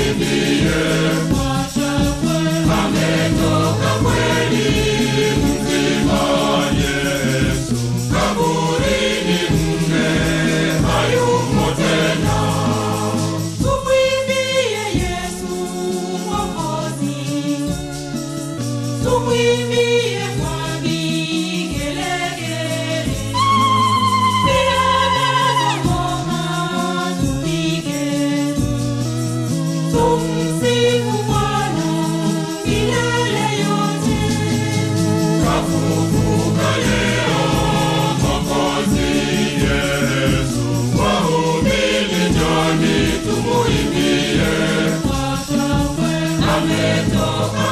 Tumwimbie Yesu Mwokozi, tumwimbie kwa vigelegele, vinanda na ngoma tupige, tumsifu Bwana milele yote. Kwa shangwe ametoka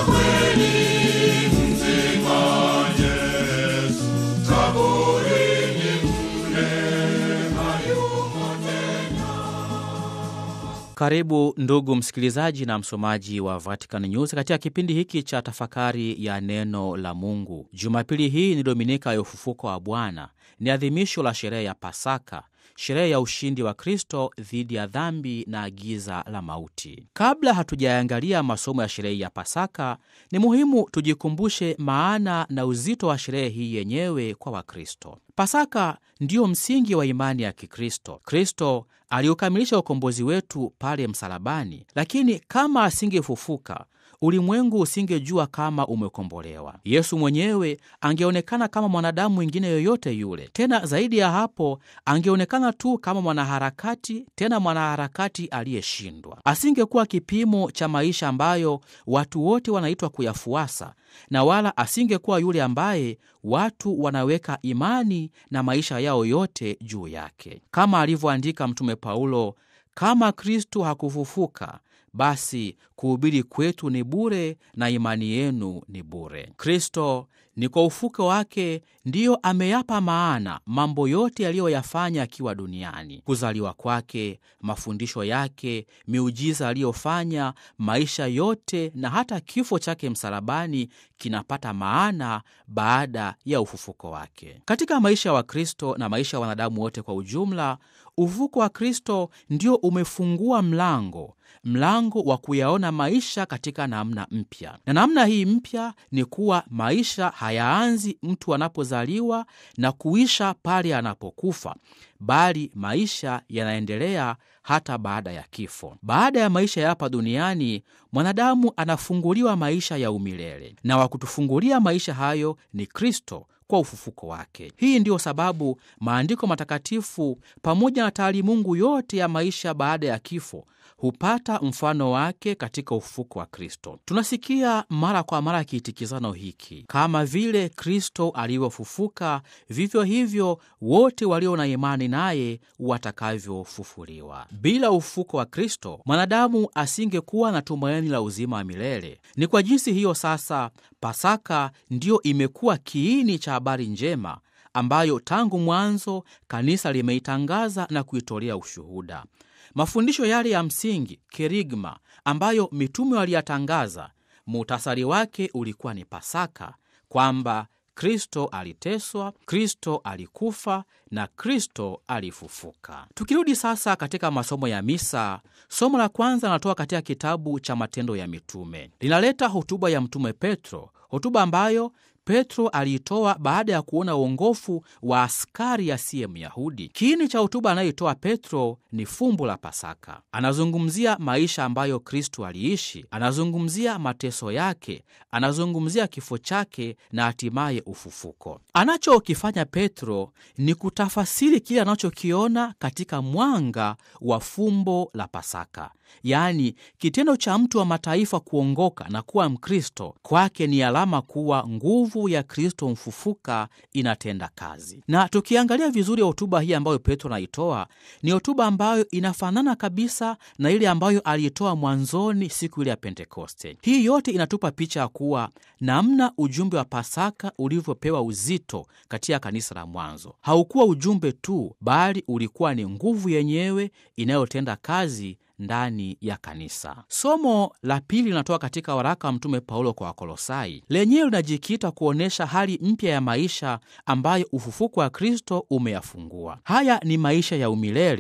Karibu ndugu msikilizaji na msomaji wa Vatican News katika kipindi hiki cha tafakari ya neno la Mungu. Jumapili hii ni Dominika ya ufufuko wa Bwana, ni adhimisho la sherehe ya Pasaka, sherehe ya ushindi wa Kristo dhidi ya dhambi na giza la mauti. Kabla hatujaangalia masomo ya sherehe ya Pasaka, ni muhimu tujikumbushe maana na uzito wa sherehe hii yenyewe kwa Wakristo. Pasaka ndiyo msingi wa imani ya Kikristo. Kristo aliukamilisha ukombozi wetu pale msalabani, lakini kama asingefufuka ulimwengu usingejua kama umekombolewa. Yesu mwenyewe angeonekana kama mwanadamu mwingine yoyote yule. Tena zaidi ya hapo, angeonekana tu kama mwanaharakati, tena mwanaharakati aliyeshindwa. Asingekuwa kipimo cha maisha ambayo watu wote wanaitwa kuyafuasa, na wala asingekuwa yule ambaye watu wanaweka imani na maisha yao yote juu yake, kama alivyoandika Mtume Paulo, kama Kristu hakufufuka basi kuhubiri kwetu ni bure na imani yenu ni bure. Kristo ni kwa ufuko wake ndiyo ameyapa maana mambo yote aliyoyafanya akiwa duniani: kuzaliwa kwake, mafundisho yake, miujiza aliyofanya, maisha yote na hata kifo chake msalabani kinapata maana baada ya ufufuko wake. Katika maisha ya wa Wakristo na maisha ya wanadamu wote kwa ujumla, ufufuko wa Kristo ndio umefungua mlango mlango wa kuyaona maisha katika namna mpya, na namna hii mpya ni kuwa maisha hayaanzi mtu anapozaliwa na kuisha pale anapokufa, bali maisha yanaendelea hata baada ya kifo. Baada ya maisha ya hapa duniani, mwanadamu anafunguliwa maisha ya umilele, na wa kutufungulia maisha hayo ni Kristo kwa ufufuko wake. Hii ndiyo sababu maandiko matakatifu pamoja na taalimungu yote ya maisha baada ya kifo hupata mfano wake katika ufufuko wa Kristo. Tunasikia mara kwa mara kiitikizano hiki, kama vile Kristo alivyofufuka, vivyo hivyo wote walio na imani naye watakavyofufuliwa. Bila ufufuko wa Kristo, mwanadamu asingekuwa na tumaini la uzima wa milele. Ni kwa jinsi hiyo sasa Pasaka ndiyo imekuwa kiini cha habari njema ambayo tangu mwanzo kanisa limeitangaza na kuitolea ushuhuda. Mafundisho yale ya msingi kerigma, ambayo mitume waliyatangaza, muhtasari wake ulikuwa ni Pasaka, kwamba Kristo aliteswa, Kristo alikufa na Kristo alifufuka. Tukirudi sasa katika masomo ya misa, somo la kwanza linatoka katika kitabu cha Matendo ya Mitume, linaleta hotuba ya Mtume Petro, hotuba ambayo Petro aliitoa baada ya kuona uongofu wa askari asiye Myahudi. Kiini cha hotuba anayoitoa Petro ni fumbo la Pasaka. Anazungumzia maisha ambayo Kristu aliishi, anazungumzia mateso yake, anazungumzia kifo chake na hatimaye ufufuko. Anachokifanya Petro ni kutafasiri kile anachokiona katika mwanga wa fumbo la Pasaka, yaani kitendo cha mtu wa mataifa kuongoka na kuwa Mkristo kwake ni alama kuwa nguvu ya Kristo mfufuka inatenda kazi. Na tukiangalia vizuri hotuba hii ambayo Petro anaitoa, ni hotuba ambayo inafanana kabisa na ile ambayo aliitoa mwanzoni siku ile ya Pentekoste. Hii yote inatupa picha ya kuwa namna ujumbe wa Pasaka ulivyopewa uzito katika kanisa la mwanzo, haukuwa ujumbe tu, bali ulikuwa ni nguvu yenyewe inayotenda kazi ndani ya kanisa. Somo la pili linatoka katika waraka wa Mtume Paulo kwa Wakolosai, lenyewe linajikita kuonyesha hali mpya ya maisha ambayo ufufuko wa Kristo umeyafungua. Haya ni maisha ya umilele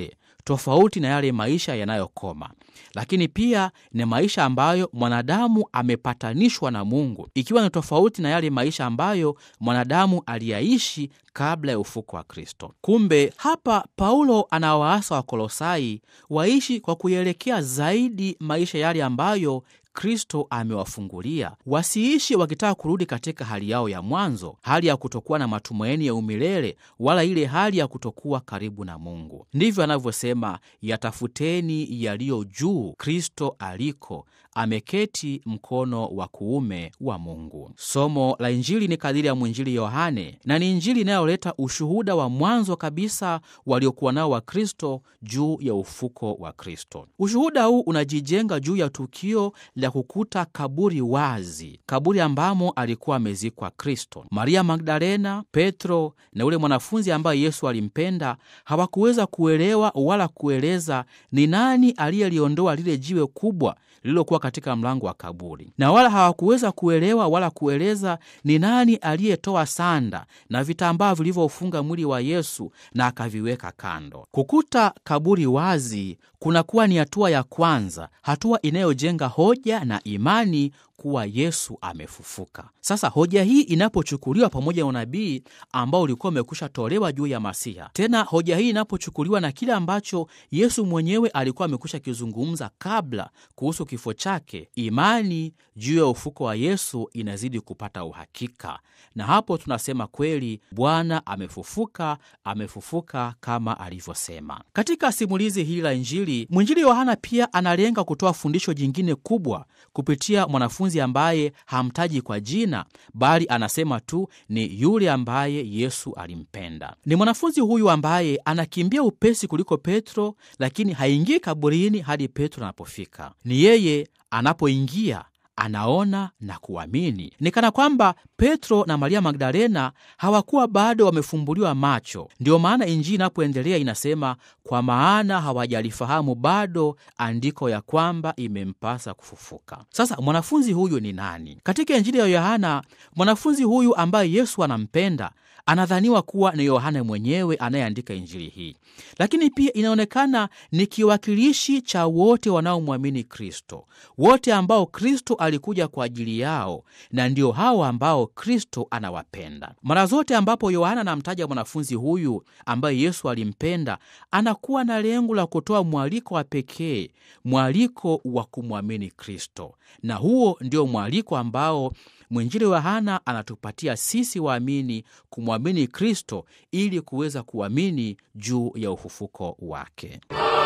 tofauti na yale maisha yanayokoma, lakini pia ni maisha ambayo mwanadamu amepatanishwa na Mungu, ikiwa ni tofauti na yale maisha ambayo mwanadamu aliyaishi kabla ya ufuko wa Kristo. Kumbe hapa Paulo anawaasa Wakolosai waishi kwa kuelekea zaidi maisha yale ambayo Kristo amewafungulia. Wasiishi wakitaka kurudi katika hali yao ya mwanzo, hali ya kutokuwa na matumaini ya umilele, wala ile hali ya kutokuwa karibu na Mungu. Ndivyo anavyosema, yatafuteni yaliyo juu, Kristo aliko ameketi mkono wa kuume wa Mungu. Somo la Injili ni kadiri ya mwinjili Yohane, na ni Injili inayoleta ushuhuda wa mwanzo kabisa waliokuwa nao wa Kristo juu ya ufuko wa Kristo. Ushuhuda huu unajijenga juu ya tukio la kukuta kaburi wazi, kaburi ambamo alikuwa amezikwa Kristo. Maria Magdalena, Petro na yule mwanafunzi ambaye Yesu alimpenda hawakuweza kuelewa wala kueleza ni nani aliyeliondoa lile jiwe kubwa lililokuwa katika mlango wa kaburi, na wala hawakuweza kuelewa wala kueleza ni nani aliyetoa sanda na vitambaa vilivyofunga mwili wa Yesu na akaviweka kando. Kukuta kaburi wazi kunakuwa ni hatua ya kwanza, hatua inayojenga hoja na imani kuwa Yesu amefufuka. Sasa hoja hii inapochukuliwa pamoja na unabii ambao ulikuwa umekwisha tolewa juu ya Masiha, tena hoja hii inapochukuliwa na kile ambacho Yesu mwenyewe alikuwa amekwisha kizungumza kabla kuhusu kifo chake, imani juu ya ufuko wa Yesu inazidi kupata uhakika, na hapo tunasema kweli Bwana amefufuka, amefufuka kama alivyosema. Katika simulizi hili la Injili, mwinjili Yohana pia analenga kutoa fundisho jingine kubwa kupitia mwanafunzi ambaye hamtaji kwa jina, bali anasema tu ni yule ambaye Yesu alimpenda. Ni mwanafunzi huyu ambaye anakimbia upesi kuliko Petro, lakini haingii kaburini hadi Petro anapofika. Ni yeye anapoingia anaona na kuamini. Ni kana kwamba Petro na Maria Magdalena hawakuwa bado wamefumbuliwa macho. Ndiyo maana Injili inapoendelea inasema, kwa maana hawajalifahamu bado andiko ya kwamba imempasa kufufuka. Sasa mwanafunzi huyu ni nani? Katika Injili ya Yohana, mwanafunzi huyu ambaye Yesu anampenda anadhaniwa kuwa ni Yohana mwenyewe anayeandika injili hii, lakini pia inaonekana ni kiwakilishi cha wote wanaomwamini Kristo, wote ambao Kristo alikuja kwa ajili yao, na ndio hao ambao Kristo anawapenda. Mara zote ambapo Yohana anamtaja mwanafunzi huyu ambaye Yesu alimpenda, anakuwa na lengo la kutoa mwaliko wa pekee, mwaliko wa kumwamini Kristo, na huo ndio mwaliko ambao mwinjili Yohana anatupatia sisi waamini kumwamini Kristo ili kuweza kuamini juu ya ufufuko wake.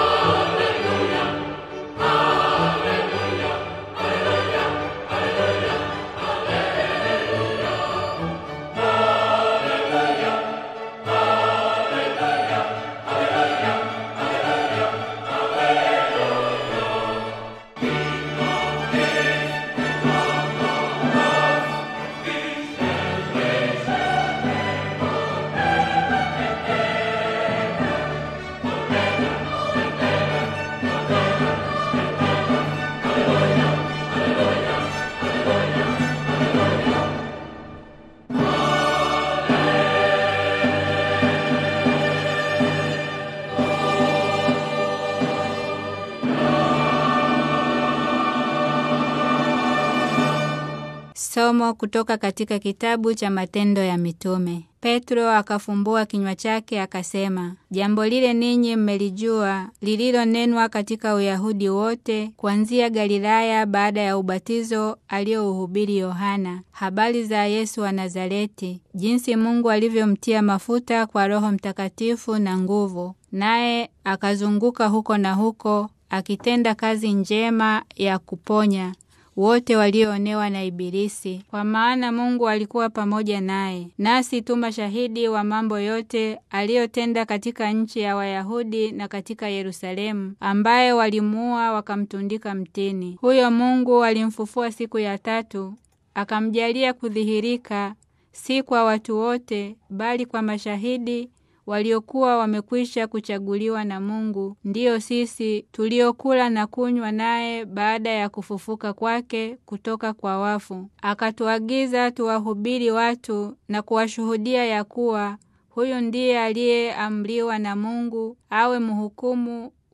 Somo kutoka katika kitabu cha Matendo ya Mitume. Petro akafumbua kinywa chake akasema, jambo lile ninyi mmelijua, lililonenwa katika Uyahudi wote kuanzia Galilaya, baada ya ubatizo aliyouhubiri Yohana, habari za Yesu wa Nazareti, jinsi Mungu alivyomtia mafuta kwa Roho Mtakatifu na nguvu, naye akazunguka huko na huko akitenda kazi njema ya kuponya wote walioonewa na Ibilisi, kwa maana Mungu alikuwa pamoja naye. Nasi tu mashahidi wa mambo yote aliyotenda katika nchi ya Wayahudi na katika Yerusalemu, ambaye walimuua wakamtundika mtini. Huyo Mungu alimfufua siku ya tatu, akamjalia kudhihirika, si kwa watu wote, bali kwa mashahidi waliokuwa wamekwisha kuchaguliwa na Mungu, ndiyo sisi tuliokula na kunywa naye baada ya kufufuka kwake kutoka kwa wafu. Akatuagiza tuwahubiri watu na kuwashuhudia ya kuwa huyu ndiye aliyeamriwa na Mungu awe mhukumu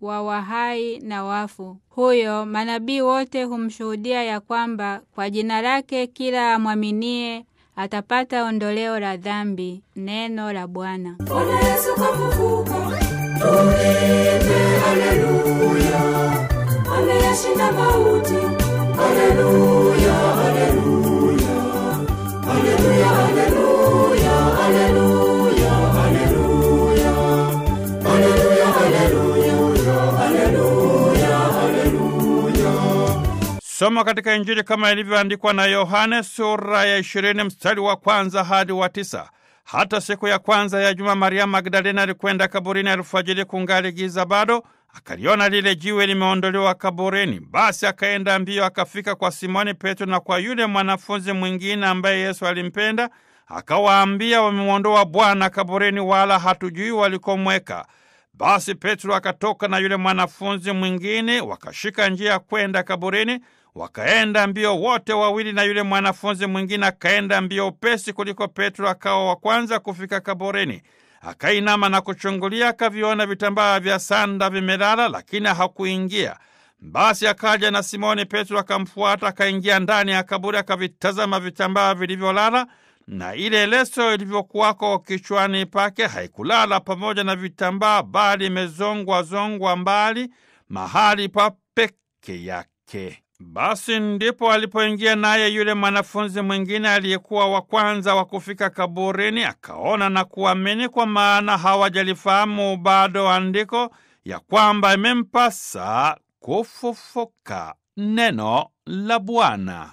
wa wahai na wafu. Huyo manabii wote humshuhudia ya kwamba kwa jina lake kila amwaminie atapata ondoleo la dhambi. Neno la Bwana. Bwana Yesu kafufuka, tuimbe haleluya, ameyashinda mauti. Haleluya, haleluya, haleluya, haleluya, haleluya, haleluya, haleluya, haleluya, haleluya, haleluya. Somo katika Injili kama ilivyoandikwa na Yohane sura ya ishirini mstari wa kwanza hadi wa tisa. Hata siku ya kwanza ya juma, Maria Magdalena alikwenda kaburini alfajiri, kungali giza bado, akaliona lile jiwe limeondolewa kaburini. Basi akaenda mbio, akafika kwa Simoni Petro na kwa yule mwanafunzi mwingine ambaye Yesu alimpenda, akawaambia, wamemwondoa Bwana kaburini, wala hatujui walikomweka. Basi Petro akatoka na yule mwanafunzi mwingine, wakashika njia ya kwenda kaburini. Wakaenda mbio wote wawili, na yule mwanafunzi mwingine akaenda mbio upesi kuliko Petro, akawa wa kwanza kufika kaburini. Akainama na kuchungulia, akaviona vitambaa vya sanda vimelala, lakini hakuingia. Basi akaja na Simoni Petro akamfuata, akaingia ndani ya kaburi, akavitazama vitambaa vilivyolala na ile leso ilivyokuwako kichwani pake haikulala pamoja na vitambaa, bali imezongwa zongwa mbali mahali pa peke yake. Basi ndipo alipoingia naye yule mwanafunzi mwingine aliyekuwa wa kwanza wa kufika kaburini, akaona na kuamini, kwa maana hawajalifahamu bado andiko ya kwamba imempasa kufufuka. Neno la Bwana.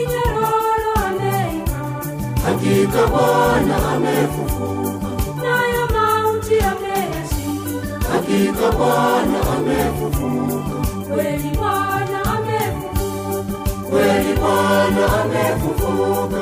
Hakika Bwana amefufuka, nayo mauti ameyashinda. Hakika Bwana amefufuka, kweli Bwana amefufuka, kweli Bwana amefufuka,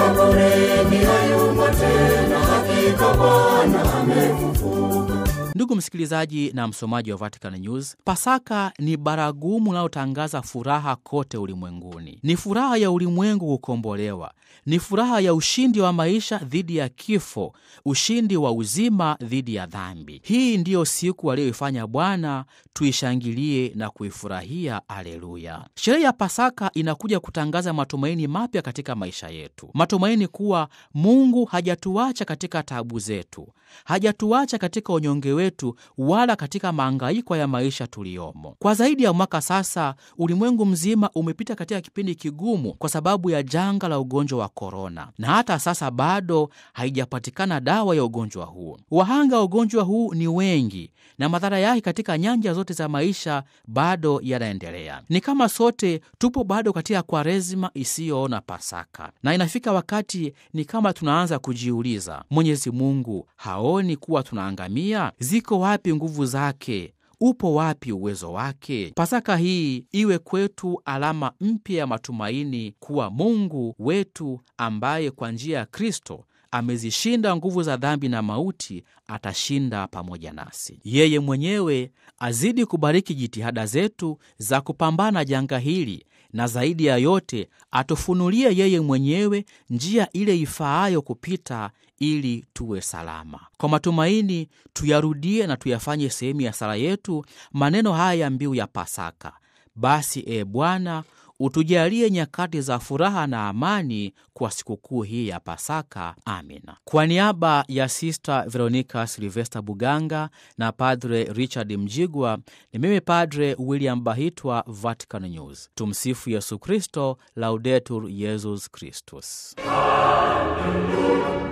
kaburini hayumo tena. Hakika Bwana amefufuka. Ndugu msikilizaji na msomaji wa Vatican News, Pasaka ni baragumu linalotangaza furaha kote ulimwenguni. Ni furaha ya ulimwengu kukombolewa, ni furaha ya ushindi wa maisha dhidi ya kifo, ushindi wa uzima dhidi ya dhambi. Hii ndiyo siku aliyoifanya Bwana, tuishangilie na kuifurahia. Aleluya! Sherehe ya Pasaka inakuja kutangaza matumaini mapya katika maisha yetu, matumaini kuwa Mungu hajatuacha katika taabu zetu, hajatuacha katika unyonge wetu, wala katika maangaiko ya maisha tuliyomo. Kwa zaidi ya mwaka sasa, ulimwengu mzima umepita katika kipindi kigumu kwa sababu ya janga la ugonjwa wa korona, na hata sasa bado haijapatikana dawa ya ugonjwa huu. Wahanga wa ugonjwa huu ni wengi na madhara yake katika nyanja zote za maisha bado yanaendelea. Ni kama sote tupo bado katika Kwaresima isiyoona Pasaka, na inafika wakati ni kama tunaanza kujiuliza, Mwenyezi Mungu haoni kuwa tunaangamia? Ziko wapi nguvu zake? Upo wapi uwezo wake? Pasaka hii iwe kwetu alama mpya ya matumaini kuwa Mungu wetu ambaye kwa njia ya Kristo amezishinda nguvu za dhambi na mauti, atashinda pamoja nasi. Yeye mwenyewe azidi kubariki jitihada zetu za kupambana janga hili, na zaidi ya yote atufunulie yeye mwenyewe njia ile ifaayo kupita ili tuwe salama. Kwa matumaini tuyarudie na tuyafanye sehemu ya sala yetu maneno haya ya mbiu ya Pasaka: basi e Bwana utujalie nyakati za furaha na amani kwa sikukuu hii ya Pasaka. Amina. Kwa niaba ya Sista Veronica Silvesta Buganga na Padre Richard Mjigwa, ni mimi Padre William Bahitwa, Vatican News. Tumsifu Yesu Kristo, Laudetur Yesus Kristus.